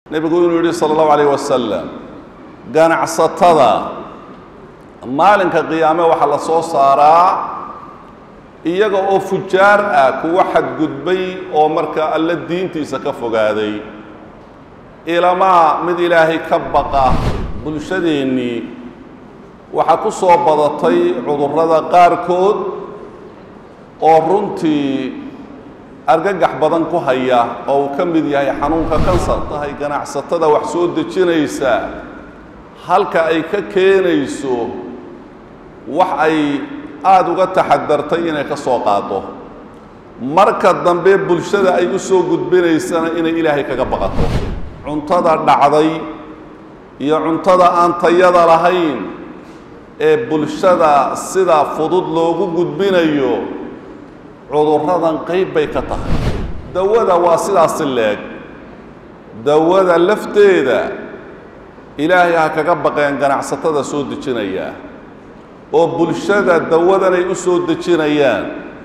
nebigu inuu yidhi sala allahu alayh wasalam ganacsatada maalinka qiyaame waxaa la soo saaraa iyaga oo fujaar ah kuwa xadgudbay oo marka alle diintiisa ka fogaaday ilamaa mid ilaahay ka baqa bulshadeennii waxaa ku soo badatay cudurrada qaarkood oo runtii argagax badan ku haya oo uu ka mid yahay xanuunka kansar tahay ganacsatada wax soo dejinaysa halka ay ka keenayso wax ay aada uga taxadartay inay ka soo qaado marka dambe bulshada ay u soo gudbinaysana inay ilaahay kaga baqato cuntada dhacday iyo cuntada aan tayada lahayn ee bulshada sida fudud loogu gudbinayo cudurradan qayb bay ka tahay dawada waa sidaasi leeg dawada lafteeda ilaahay ha kaga baqeen ganacsatada soo dejinaya oo bulshada dawadanay u soo dejinayaan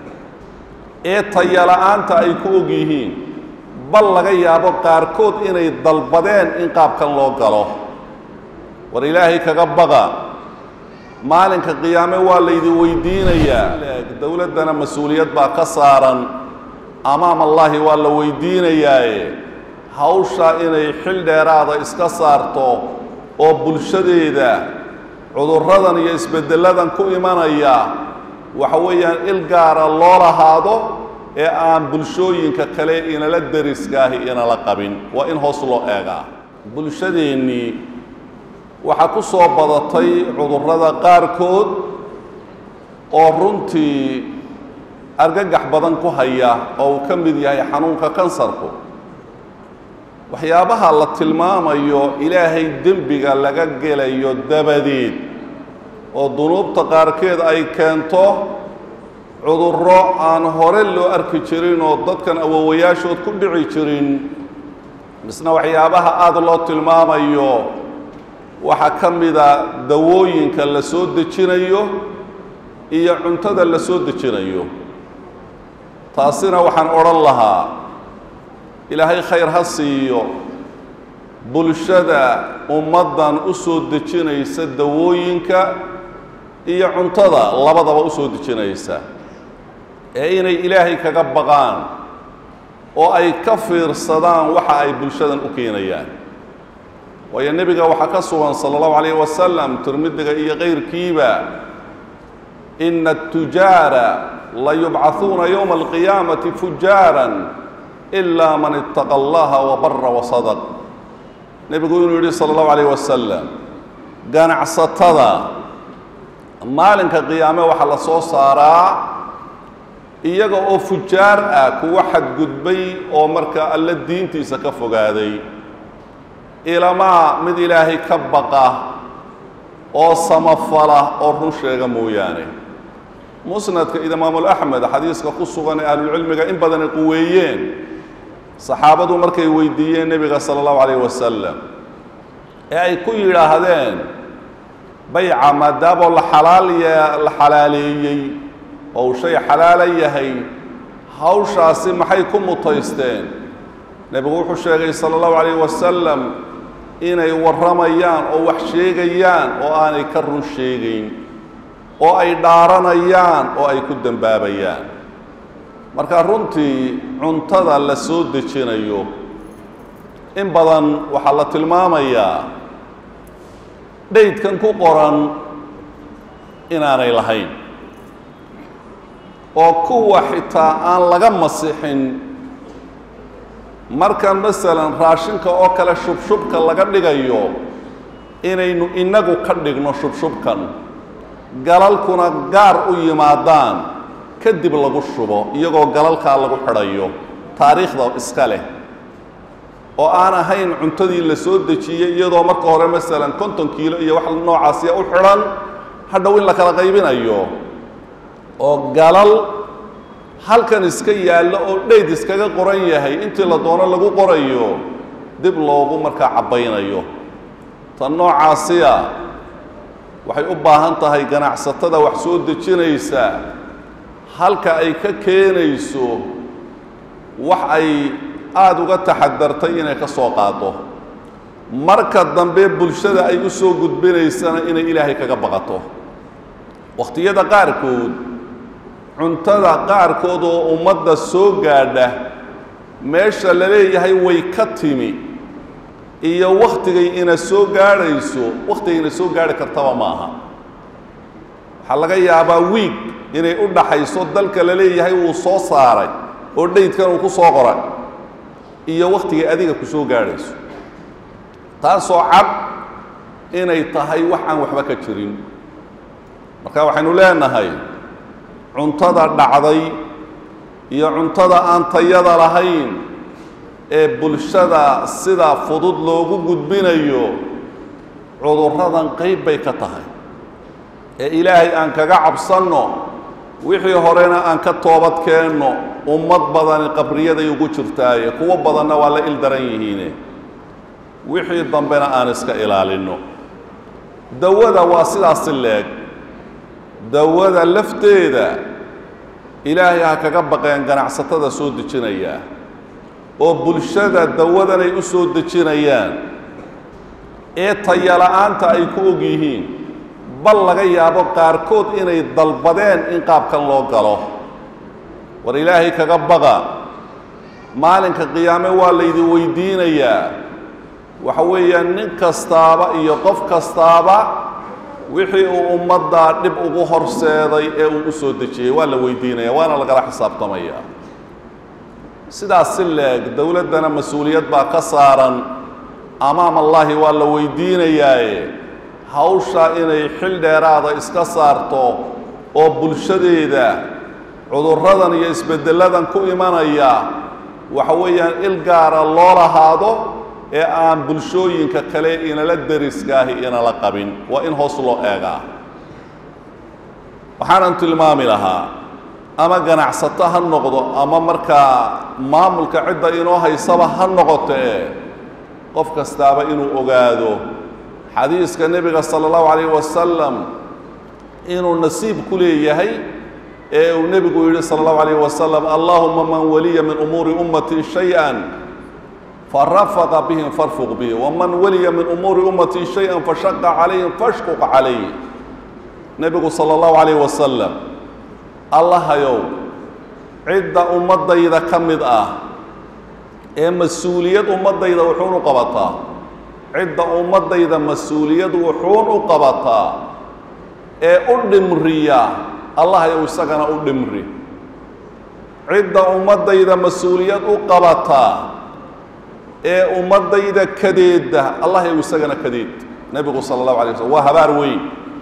ee tayala-aanta ay ku og yihiin bal laga yaabo qaarkood inay dalbadeen in qaabkan loo galo war ilaahay kaga baqa maalinka qiyaame waa laydi weydiinayaa dowladdana mas-uuliyad baa ka saaran amaam allaahi waa la weydiinayaaye hawshaa inay xil dheeraada iska saarto oo bulshadeeda cudurradan iyo isbeddelladan ku imanaya waxa weeyaan il gaara loo lahaado ee aan bulshooyinka kale inala deriskaahi inala qabin waa in hoos loo eegaa bulshadeennii waxaa ku soo badatay cudurrada qaarkood oo runtii argagax badan ku haya oo uu ka mid yahay xanuunka kansarku waxyaabaha la tilmaamayo ilaahay dembiga laga gelayo dabadeed oo dunuubta qaarkeed ay keento cudurro aan hore loo arki jirin oo dadkan awowayaashood ku dhici jirin misna waxyaabaha aada loo tilmaamayo waxaa ka mida dawooyinka la soo dejinayo iyo cuntada la soo dejinayo taasina waxaan odhan lahaa ilaahay khayr ha siiyo bulshada ummaddan u soo dejinaysa dawooyinka iyo cuntada labadaba u soo dejinaysa ee inay ilaahay kaga baqaan oo ay ka fiirsadaan waxa ay bulshadan u keenayaan waayo nebiga waxaa ka sugan sala allahu calayh wasalam tirmidiga iyo kayrkiiba ina atujaara la yubcahuuna yowma alqiyaamati fujaaran ilaa man ittaqa allaha wabara wasadaq nebigu inuu yidhi sala allahu calayh wasalam ganacsatada maalinka qiyaame waxaa la soo saaraa iyaga oo fujaar ah kuwa xadgudbay oo marka alle diintiisa ka fogaaday ilamaa mid ilaahay ka baqa oo samafala oo run sheega mooyaane musnadka imaamul axmed xadiiska ku sugan ee ahlulcilmiga in badani quweeyeen saxaabadu markay weydiiyeen nebiga sala allahu calayh wasalam ee ay ku yidhaahdeen bayca maadaamoo la xalaal la xalaaleeyey oo uu shay xalaala yahay hawshaasi maxay ku mutaysteen nebigu wuxuu sheegay sala allahu calayh wasalam inay warramayaan oo wax sheegayaan oo aanay ka run sheegayn oo ay dhaaranayaan oo ay ku dembaabayaan marka runtii cuntada la soo dejinayo in badan waxaa la tilmaamayaa dhaydkan ku qoran inaanay lahayn oo kuwa xitaa aan laga masixin markan masalan raashinka oo kale shubshubka laga dhigayo inaynu innagu ka dhigno shubshubkan galalkuna gaar u yimaadaan kadib lagu shubo iyagoo galalkaa lagu xidhayo taariikhda iska leh oo aan ahayn cuntadii la soo dejiyey iyadoo marka hore masalan konton kiilo iyo wax noocaasiya u xidhan hadhow in la kala qaybinayo oo galal halkan iska yaallo oo dhayd iskaga qoran yahay intii la doono lagu qorayo dib loogu markaa cabbaynayo tan noocaasiya waxay u baahan tahay ganacsatada wax soo dejinaysa halka ay ka keenayso wax ay aada uga taxadartay inay ka soo qaado marka dambe bulshada ay u soo gudbinaysana inay ilaahay kaga baqato wakhtiyada qaarkood cuntada qaarkood oo ummadda soo gaadha meesha la leeyahay way ka timi iyo wakhtigay ina soo gaadhayso wakhtigay ina soo gaadhi kartaba ma aha waxaa laga yaabaa wiig inay u dhaxayso dalka la leeyahay wuu soo saaray oo dhaydkan uu ku soo qoray iyo wakhtigay adiga ku soo gaadhayso taasoo cad inay tahay wax aan waxba ka jirin marka waxaynu leenahay cuntada dhacday iyo cuntada aan tayada lahayn ee bulshada sida fudud loogu gudbinayo cudurradan qayb bay ka tahay ee ilaahay aan kaga cabsanno wixii horena aan ka toobad keenno ummad badani qabriyaday ugu jirtaaye kuwo badanna waa la il daran yihiine wixii dambena aan iska ilaalinno dawada waa sidaasi leeg dawada lafteeda ilaahay ha kaga baqeen ganacsatada soo dejinayaa oo bulshada dawadanay u soo dejinayaan ee tayala-aanta ay ku og yihiin bal laga yaabo qaarkood inay dalbadeen in qaabkan loo galo war ilaahay kaga baqa maalinka qiyaame waa laydin weydiinayaa waxa weeyaan nin kastaaba iyo qof kastaaba wixii uu ummadda dhib ugu horseeday ee uu u soo dejiyey waa la weydiinaya waana lagala xisaabtamaya sidaas si leeg dowladdana mas-uuliyad baa ka saaran amaam allaahi waa la weydiinayaaye hawsha inay xil dheeraada iska saarto oo bulshadeeda cudurradan iyo isbeddelladan ku imanaya waxa weeyaan il gaara loo lahaado ee aan bulshooyinka kale inala deriskaahi inala qabin waa in hoos loo eegaa waxaanan tilmaami lahaa ama ganacsato ha noqdo ama markaa maamulka cidda inoo haysaba ha noqotee qof kastaaba inuu ogaado xadiiska nebiga sala allahu calayh wasalam inuu nasiib ku leeyahay ee uu nebigu yidhi sala allahu calayh wasalam allahuma man waliya min umuuri ummati shay-an farafaqa bihim farfuq bihi waman waliya min umuuri ummati shay-an fashaqa calayhim fashquq calayh nebigu sala allahu calayh wasalam allahayow cidda ummaddayda ka mid ah ee mas-uuliyad ummaddayda wuxuun u qabataa cidda ummaddayda mas-uuliyad wuxuun u qabataa ee u dhimriya allahayow isagana u dhimri cidda ummaddayda mas-uuliyad u qabataa ee ummaddayda kadeedda allahayow isagana kadeed nebigu sala allahu alay waslm waa habaar weyn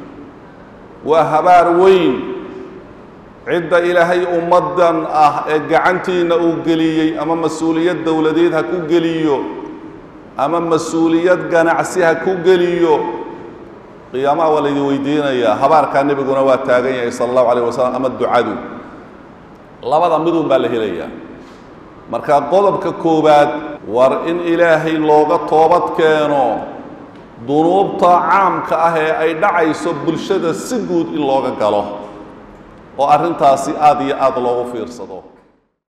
waa habaar weyn cidda ilaahay ummaddan ah ee gacantiinna uu geliyey ama mas-uuliyad dowladeed ha ku geliyo ama mas-uuliyad ganacsi ha ku geliyo qiyaamaha waa laydin weydiinayaa habaarkaa nebiguna waa taagan yahay sala allahu alayh wasalam ama ducadu labada midun baa la helayaa marka qodobka koowaad war in ilaahay looga toobad keeno dunuubta caamka ah ee ay dhacayso bulshada si guud in looga galo oo arrintaasi aada iyo aada loogu fiirsado